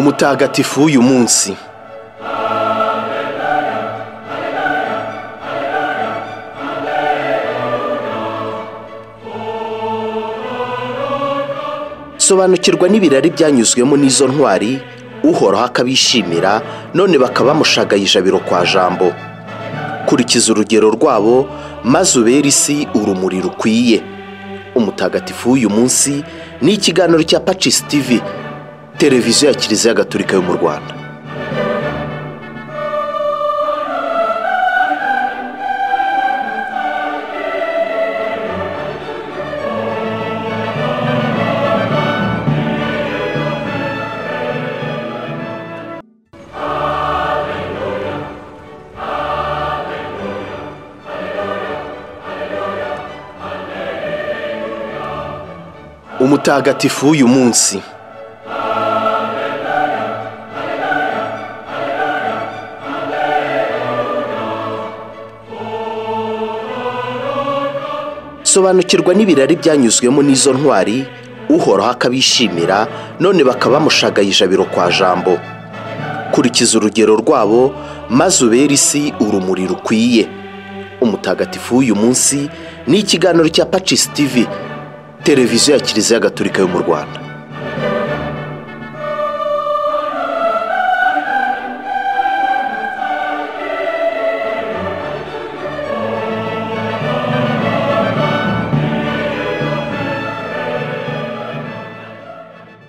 mutagatifu w'uyu munsi sobanukirwa n'ibirari byanyuzwemo n'izo ntwari uhoraho akabishimira none bakaba bamushagaye ijabiro kwa jambo kurikiza urugero rwabo maze ubere isi urumuri rukwiye umutagatifu w'uyu munsi ni ikiganiro cya pacisi tivi televiziyo ya kiliziya gatolika yo mu rwanda umutagatifu w'uyu munsi sobanukirwa n'ibirari byanyuzwemo n'izo ntwari uhoraho akabishimira none bakaba bamushagaye ijabiro kwa jambo kurikiza urugero rwabo maze ubere isi urumuri rukwiye umutagatifu w'uyu munsi ni ikiganiro cya pacisi tivi televiziyo ya kiliziya gatolika yo mu rwanda